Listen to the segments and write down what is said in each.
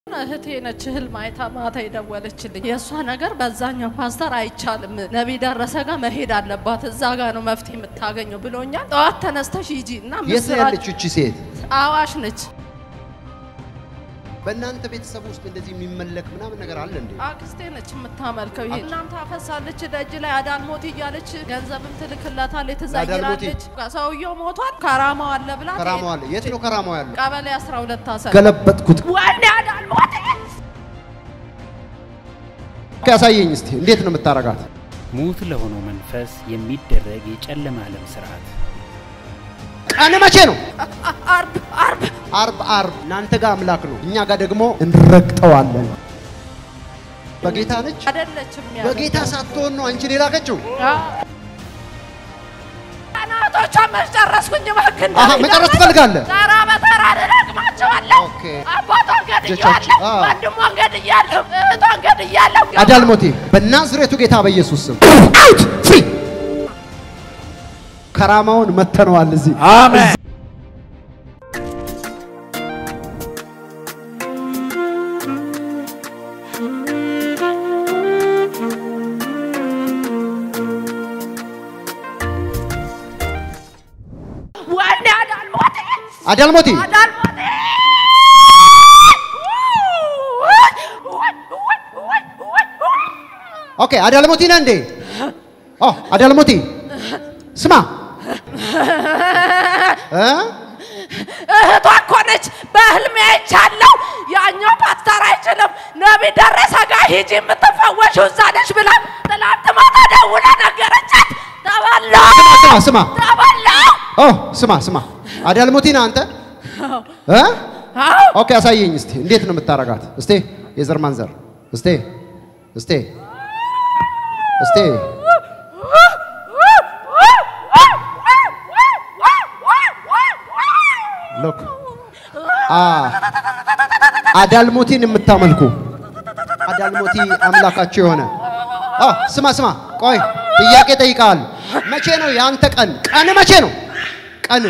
እህቴ ነች ህልም አይታ ማታ የደወለችልኝ። የእሷ ነገር በዛኛው ፓስተር አይቻልም፣ ነቢይ ደረሰ ጋር መሄድ አለባት፣ እዛ ጋር ነው መፍትሄ የምታገኘው ብሎኛል። ጠዋት ተነስተሽ ሂጂ እና የት ነው ምስራች ያለችው እቺ ሴት? አዋሽ ነች። በእናንተ ቤተሰብ ውስጥ እንደዚህ የሚመለክ ምናምን ነገር አለ እንዴ? አክስቴ ነች የምታመልከው። ይሄ እናም ታፈሳለች ደጅ ላይ አዳልሞት እያለች ገንዘብም ትልክላታለች፣ ትዘይራለች። ሰውየው ሞቷል፣ ከራማው አለ ብላ ከራማው አለ። የት ነው ከራማው ያለው? ቀበሌ 12 ታሰረ። ገለበጥኩት። ወይኔ አዳልሞት ያሳየኝ እስቲ እንዴት ነው የምታረጋት? ሙት ለሆነው መንፈስ የሚደረግ የጨለማ ዓለም ስርዓት ቀን መቼ ነው? አርብ አርብ አርብ አርብ። እናንተ ጋር አምላክ ነው፣ እኛ ጋር ደግሞ እንረግጠዋለን። በጌታ ነች። አይደለችም ያለው። በጌታ ሳትሆን ነው አንቺን የላከችው። ቀናቶቿ መጨረስኩኝ። እባክህ አሀ መጨረስ ትፈልጋለህ? ተራ በተራ ልረግማቸዋለሁ። ኦኬ። አባቷን ገድያለሁ፣ ልጆቻችን፣ አዎ። ወንድሟን ገድያለሁ፣ እህቷን ገድያለሁ። አዳልሞቴ በናዝሬቱ ጌታ በኢየሱስ ስም አውት ፍሪ። ከራማውን መተነዋል እዚህ አሜን። ወይኔ አዳልሞቴ አዳልሞቴ አዳልሞቴ ኦኬ አዳልሞቲ ነህ እንዴ? ኦ አዳልሞቲ ስማ እ እህቷ እኮ ነች። በህልሜ አይቻለሁ። ያኛው ፓስተር አይችልም። ነቢይ ደረሰ ጋር ሂጂ የምትፈወሽው እዛ ነች ብላ ትላንት ማታ ደውላ ነገረቻት። ተበላሁ ስማ ስማ ተበላሁ። ኦ ስማ ስማ አዳልሞቲ ነህ አንተ እ አዎ ኦኬ አሳየኝ እስቲ እንዴት ነው የምታረጋት? እስቲ የዘር ማንዘር እስቲ እስቲ እስቲ ሎክ አ አዳልሞቲን የምታመልኩ አዳልሞቲ አምላካቸው የሆነ አ ስማ ስማ ቆይ ጥያቄ ጠይቃል። መቼ ነው የአንተ ቀን? ቀን መቼ ነው ቀን?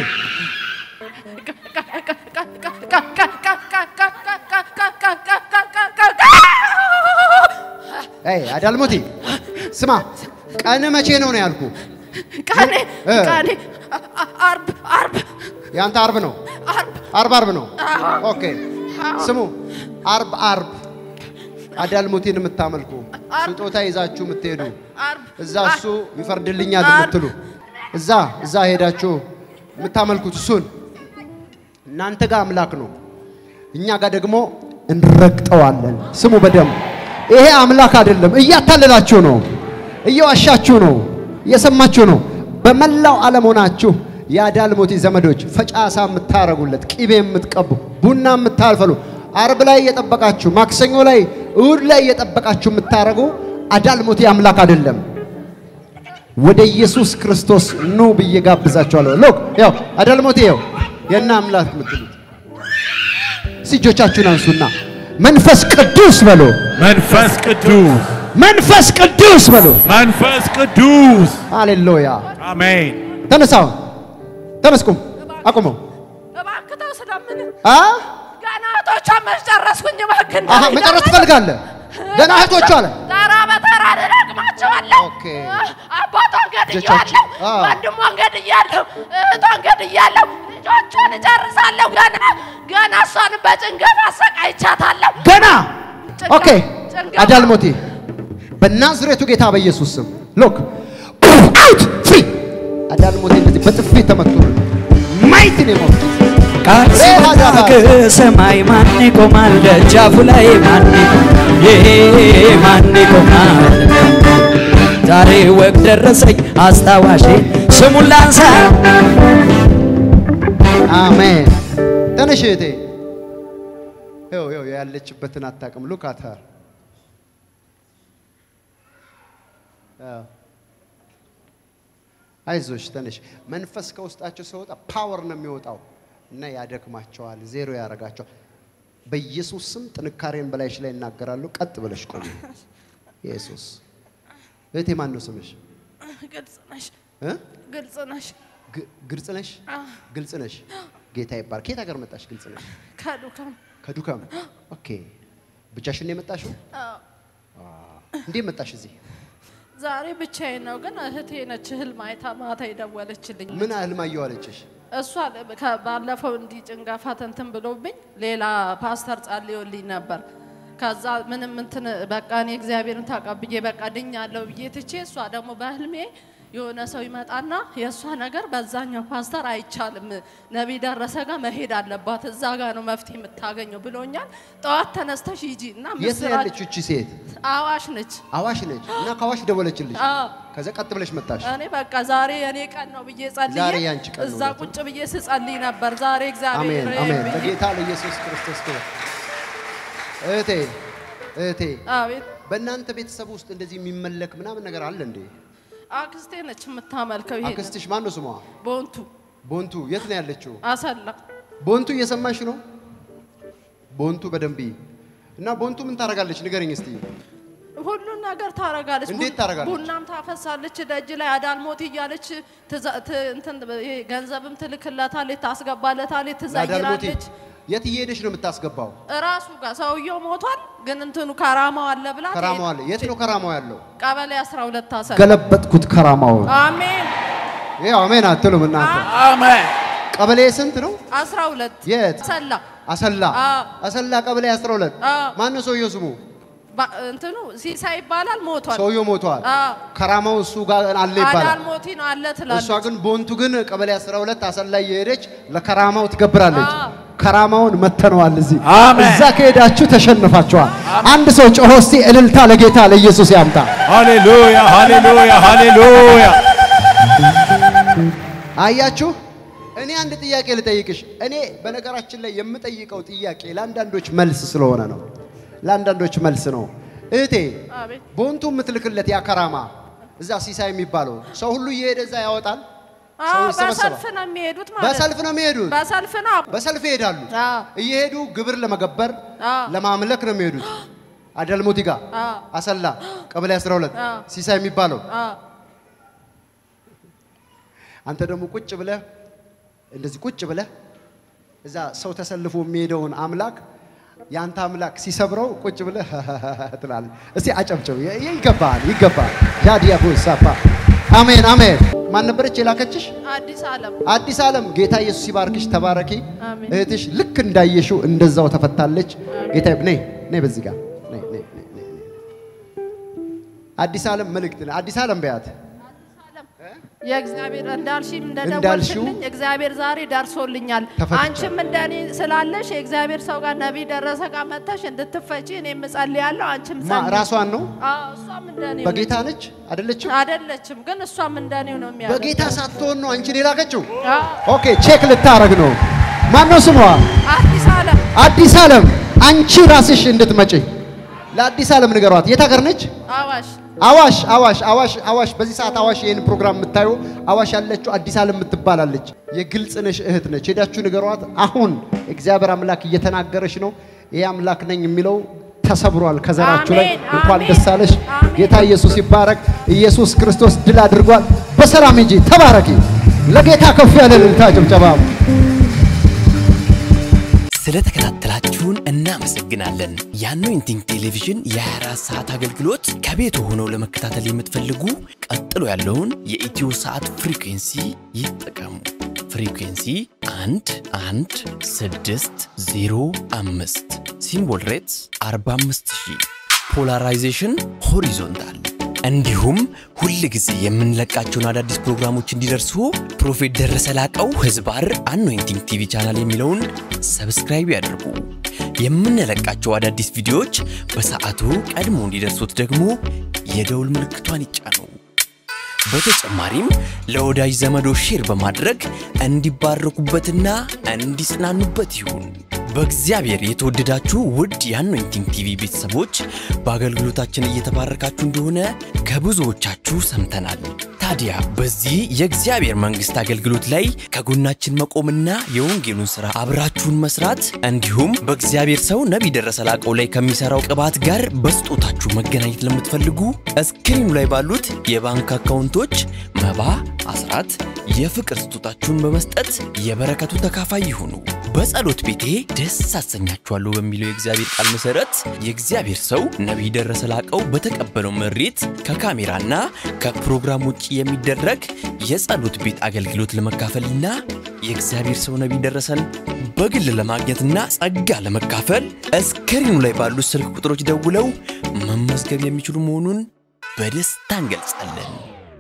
አይ አዳልሞቲ ስማ ቀን መቼ ነው ነው ያልኩ? ቀኔ እ። ቀኔ አርብ አርብ የአንተ አርብ ነው። አርብ አርብ አርብ ነው። ኦኬ ስሙ አርብ አርብ አዳልሞቲን የምታመልኩ ስጦታ ይዛችሁ የምትሄዱ አርብ እዛ እሱ ይፈርድልኛል የምትሉ እዛ እዛ ሄዳችሁ የምታመልኩት እሱን እናንተ ጋር አምላክ ነው፣ እኛ ጋር ደግሞ እንረግጠዋለን። ስሙ በደንብ ይሄ አምላክ አይደለም። እያታለላችሁ ነው፣ እየዋሻችሁ ነው፣ እየሰማችሁ ነው። በመላው ዓለም ሆናችሁ የአዳልሞቲ ዘመዶች ፈጫሳ የምታረጉለት ቂቤ የምትቀቡ ቡና የምታልፈሉ አርብ ላይ እየጠበቃችሁ ማክሰኞ ላይ እሁድ ላይ እየጠበቃችሁ የምታረጉ አዳልሞቲ አምላክ አይደለም። ወደ ኢየሱስ ክርስቶስ ኑ ብዬ ጋብዛችኋለሁ። ሎክ ያው አዳልሞቴ ያው የና አምላክ የምትሉት እስኪ እጆቻችሁን አንሱና መንፈስ ቅዱስ በሎ መንፈስ ቅዱስ መንፈስ ቅዱስ በሎ መንፈስ ቅዱስ ሃሌሉያ። አሜን። ተነሳው ተመስቁም አቁመው እባክህ ተው ስለምን አ ገና እህቶቿን መጨረስኩኝ። እባክህ አሃ መጨረስ ትፈልጋለህ? ገና እህቶቹ አለ ተራ በተራ ልረግማቸዋለሁ። ኦኬ። አባቷን ገድያለሁ፣ ልጆቻችን፣ አዎ። ወንድሟን ገድያለሁ፣ እህቷን ገድያለሁ፣ ልጆቿን እጨርሳለሁ። ገና ገና እሷን በጭንገፍ አሰቃይቻታለሁ። ገና ጭንጋ- ኦኬ። ጭንጋ- አዳልሞቴ በናዝሬቱ ጌታ በኢየሱስ ስም ሎክ አውት ፍሪ አዳልሞቴ እንደዚህ በጥፊ ተመቱ ማይቲ ነው የሞቱት። ቃል ሲመጣ ከሰማይ ማን ይቆማል? ደጃፉ ላይ ማን ይሄ ማን ይቆማል? ዛሬ ወግ ደረሰኝ አስታዋሼ ስሙን ላንሳ አሜን። ተነሽ እህቴ። ይኸው ይኸው ያለችበትን አታውቅም። ሉክ አት ሀር አይዞሽ ተነሽ። መንፈስ ከውስጣቸው ሲወጣ ፓወር ነው የሚወጣው እና ያደክማቸዋል፣ ዜሮ ያደርጋቸዋል። በኢየሱስ ስም ጥንካሬን በላይሽ ላይ እናገራለሁ። ቀጥ ብለሽ ቆሚ። ኢየሱስ እህቴ ማን ነው ስምሽ? ግልጽ ነሽ፣ እ? ግልጽ ነሽ። ግ- ግልጽ ነሽ? ግልጽ ነሽ። ጌታ ይባርክ። ከየት ሀገር መጣሽ? ግልጽ ነሽ? ከዱካም ከዱካም ኦኬ። ብቻሽን ነው የመጣሽው? አዎ። እንዴት መጣሽ እዚህ? ዛሬ ብቻዬን ነው፣ ግን እህቴ ነች ህልም አይታ ማታ የደወለችልኝ። ምን ህልም አየሁ አለችሽ? እሷ ከ- ባለፈው እንዲህ ጭንጋፋ እንትን ብሎብኝ ሌላ ፓስተር ጸልዮልኝ ነበር። ከዛ ምንም እንትን በቃ እኔ እግዚአብሔርን ተቀብዬ በቃ ድኛለሁ ብዬ ትቼ እሷ ደግሞ በህልሜ የሆነ ሰው ይመጣና የእሷ ነገር በዛኛው ፓስተር አይቻልም፣ ነቢይ ደረሰ ጋር መሄድ አለባት፣ እዛ ጋር ነው መፍትሄ የምታገኘው ብሎኛል። ጠዋት ተነስተሽ ሂጂ እና የት ነው ምስራች ያለችው እቺ ሴት? አዋሽ ነች። አዋሽ ነች እና ከአዋሽ ደወለችልሽ። አዎ። ከዛ ቀጥ ብለሽ መጣሽ። እኔ በቃ ዛሬ የኔ ቀን ነው ብዬ ጸልዬ ዛሬ ያንቺ ቀን ነው እዛ ማለት ነው። ቁጭ ብዬ ስጸልይ ነበር። ዛሬ እግዚአብሔር አሜን አሜን። ብዬ- ለጌታ ለኢየሱስ ክርስቶስ ክብር። እህቴ እህቴ አቤት በእናንተ ቤተሰብ ውስጥ እንደዚህ የሚመለክ ምናምን ነገር አለ እንዴ? አክስቴ ነች የምታመልከው። ይሄ አክስትሽ ማን ነው ስሟ? ቦንቱ ቦንቱ የት ነው ያለችው? አሰላ ቦንቱ እየሰማሽ ነው? ቦንቱ በደንብ ይይ። እና ቦንቱ ምን ታደርጋለች? ንገረኝ እስቲ። ሁሉን ነገር ታረጋለች። እንዴት ቡን- ታረጋለች? ቡናም ታፈሳለች ደጅ ላይ አዳልሞት እያለች ትዛ- ት- እንትን ይሄ ገንዘብም ትልክለታለች፣ ታስገባለታለች፣ ለአዳልሞቴ ትዘይራለች። የት እየሄደች ነው የምታስገባው? እራሱ ጋር ሰውየው ሞቷል፣ ግን እንትኑ ከራማው አለ ብላ ከራማው አለ። የት ነው ከራማው ያለው? ቀበሌ 12 አሰላ። ገለበጥኩት ከራማውን። አሜን ይኸው አሜን አትሉም እናንተ። Amen. ቀበሌ ስንት ነው? 12 የት? ሰላ አሰላ አዎ። አሰላ ቀበሌ 12 አዎ። ማን ነው ሰውየው ስሙ? ባ- እንትኑ ሲሳይ ይባላል ሞቷል። ሰውየው ሞቷል። አዎ። ከራማው እሱ ጋር አለ ይባላል። አዳልሞቲ ነው አለ ትላለች። እሷ ግን ቦንቱ ግን ቀበሌ 12 አሰላ እየሄደች ለከራማው ትገብራለች። አዎ። ከራማውን መተነዋል። እዚህ አሜን። እዛ ከሄዳችሁ ተሸንፋችኋል። አንድ ሰው ጮሆ እስቲ እልልታ ለጌታ ለኢየሱስ ያምጣ። Hallelujah. Hallelujah. Hallelujah. አያችሁ፣ እኔ አንድ ጥያቄ ልጠይቅሽ። እኔ በነገራችን ላይ የምጠይቀው ጥያቄ ለአንዳንዶች መልስ ስለሆነ ነው። ለአንዳንዶች መልስ ነው። እህቴ አቤት ቦንቱ የምትልክለት ያ ከራማ እዛ ሲሳይ የሚባለው ሰው ሁሉ እየሄደ እዛ ያወጣል። ሰው አዎ፣ ይሰበሰባል። በሰልፍ ነው የሚሄዱት ማለት በሰልፍ ነው የሚሄዱት። በሰልፍ ነው። በሰልፍ ይሄዳሉ። አዎ። እየሄዱ ግብር ለመገበር አዎ። ለማምለክ ነው የሚሄዱት። አዳልሞቲ ጋር አዎ። አሰላ ቀበሌ 12 አዎ። ሲሳይ የሚባለው አዎ። አንተ ደግሞ ቁጭ ብለህ እንደዚህ ቁጭ ብለህ እዛ ሰው ተሰልፎ የሚሄደውን አምላክ የአንተ አምላክ ሲሰብረው ቁጭ ብለህ ትላለህ። እስቲ አጨብጭብ። ይ- ይገባል፣ ይገባል። ጃዲያቦ ሳፓ አሜን፣ አሜን። ማን ነበረች የላከችሽ? አዲስ ዓለም አዲስ ዓለም። ጌታ ኢየሱስ ይባርክሽ፣ ተባረኪ። አሜን። እህትሽ ልክ እንዳየሽው እንደዛው ተፈታለች። ጌታ ነይ፣ ነይ በዚህ ጋር ነይ፣ ነይ፣ ነይ፣ ነይ፣ ነይ። አዲስ ዓለም መልእክት ነው። አዲስ ዓለም በያት የእግዚአብሔር እንዳልሽም እንዳልሽው እንደደወልሽልኝ እግዚአብሔር ዛሬ ደርሶልኛል። ተፈትቻለሁ። አንቺም እንደኔ ስላለሽ የእግዚአብሔር ሰው ጋር ነቢይ ደረሰ ጋር መጥተሽ እንድትፈቺ እኔም እጸልያለሁ። አንቺም ማ ጸልይ። ራሷን ነው አዎ፣ እሷም እንደኔው በጌታ ነች አይደለችም? አይደለችም፣ ግን እሷም እንደኔው ነው የሚያደርገው። በጌታ ሳትሆን ነው አንቺን የላከችው። አዎ፣ ኦኬ ቼክ ልታረግ ነው። ማን ነው ስሟ? አዲስ ዓለም አዲስ ዓለም። አንቺ ራስሽ እንድትመጪ ለአዲስ ዓለም ንገሯት። የት ሀገር ነች? አዋሽ አዋሽ አዋሽ አዋሽ አዋሽ። በዚህ ሰዓት አዋሽ ይህን ፕሮግራም የምታዩ አዋሽ ያለችው አዲስ ዓለም የምትባላለች የግልጽ ነሽ እህት ነች። ሄዳችሁ ንገሯት። አሁን እግዚአብሔር አምላክ እየተናገረች ነው። ይህ አምላክ ነኝ የሚለው ተሰብሯል ከዘራችሁ ላይ። አሜን፣ እንኳን አሜን፣ ደስ አለሽ። አሜን። ጌታ ኢየሱስ ይባረክ። ኢየሱስ ክርስቶስ ድል አድርጓል። በሰላም ሂጂ፣ ተባረኪ። ለጌታ ከፍ ያለ እልልታ ጭብጨባ ስለተከታተላችሁን እናመሰግናለን። የአኖይንቲንግ ቴሌቪዥን የ24 ሰዓት አገልግሎት ከቤት ሆነው ለመከታተል የምትፈልጉ ቀጥሎ ያለውን የኢትዮ ሰዓት ፍሪኩንሲ ይጠቀሙ። ፍሪኩንሲ 1 1 6 0 5 ሲምቦል ሬትስ 45000 ፖላራይዜሽን ሆሪዞንታል እንዲሁም ሁል ጊዜ የምንለቃቸውን አዳዲስ ፕሮግራሞች እንዲደርሱ ፕሮፌት ደረሰ ላቀው ህዝባር አኖይንቲንግ ቲቪ ቻናል የሚለውን ሰብስክራይብ ያድርጉ። የምንለቃቸው አዳዲስ ቪዲዮዎች በሰዓቱ ቀድሞ እንዲደርሱት ደግሞ የደውል ምልክቷን ይጫኑ። በተጨማሪም ለወዳጅ ዘመዶ ሼር በማድረግ እንዲባረኩበትና እንዲጽናኑበት ይሁን። በእግዚአብሔር የተወደዳችሁ ውድ የአኖይንቲንግ ቲቪ ቤተሰቦች በአገልግሎታችን እየተባረካችሁ እንደሆነ ከብዙዎቻችሁ ሰምተናል። ታዲያ በዚህ የእግዚአብሔር መንግሥት አገልግሎት ላይ ከጎናችን መቆምና የወንጌሉን ሥራ አብራችሁን መስራት እንዲሁም በእግዚአብሔር ሰው ነቢይ ደረሰ ላቀው ላይ ከሚሠራው ቅባት ጋር በስጦታችሁ መገናኘት ለምትፈልጉ እስክሪኑ ላይ ባሉት የባንክ አካውንቶች መባ፣ አስራት፣ የፍቅር ስጦታችሁን በመስጠት የበረከቱ ተካፋይ ይሁኑ። በጸሎት ቤቴ ደስ አሰኛችኋለሁ በሚለው የእግዚአብሔር ቃል መሰረት የእግዚአብሔር ሰው ነቢይ ደረሰ ላቀው በተቀበለው መሬት ከካሜራና ከፕሮግራም ውጭ የሚደረግ የጸሎት ቤት አገልግሎት ለመካፈልና የእግዚአብሔር ሰው ነቢይ ደረሰን በግል ለማግኘትና ጸጋ ለመካፈል እስክሪኑ ላይ ባሉት ስልክ ቁጥሮች ደውለው መመዝገብ የሚችሉ መሆኑን በደስታ እንገልጻለን።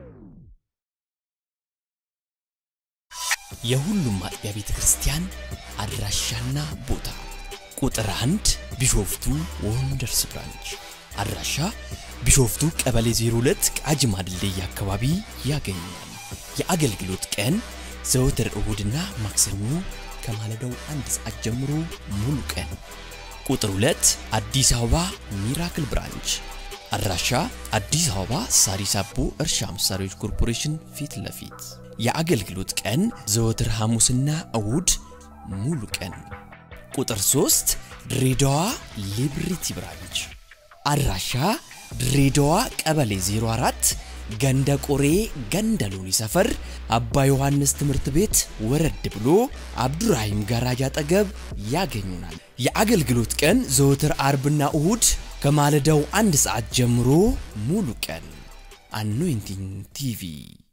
የሁሉም አጥቢያ ቤተ ክርስቲያን አድራሻና ቦታ ቁጥር አንድ ቢሾፍቱ ወንደርስ ብራንች አድራሻ ቢሾፍቱ ቀበሌ 02 ቃጂማ ድልድይ አካባቢ ያገኛል። የአገልግሎት ቀን ዘወትር እሁድና ማክሰኞ ከማለዳው አንድ ሰዓት ጀምሮ ሙሉ ቀን። ቁጥር 2 አዲስ አበባ ሚራክል ብራንች አድራሻ አዲስ አበባ ሳሪስ አቦ እርሻ መሳሪያዎች ኮርፖሬሽን ፊት ለፊት የአገልግሎት ቀን ዘወትር ሐሙስና እሁድ ሙሉ ቀን። ቁጥር 3 ድሬዳዋ ሊብሪቲ ብራንች አድራሻ ድሬዳዋ ቀበሌ 04 ገንደ ቆሬ ገንደ ሎኒ ሰፈር አባ ዮሐንስ ትምህርት ቤት ወረድ ብሎ አብዱራሂም ጋራጅ አጠገብ ያገኙናል። የአገልግሎት ቀን ዘወትር አርብና እሁድ ከማለዳው አንድ ሰዓት ጀምሮ ሙሉ ቀን። አኖይንቲንግ ቲቪ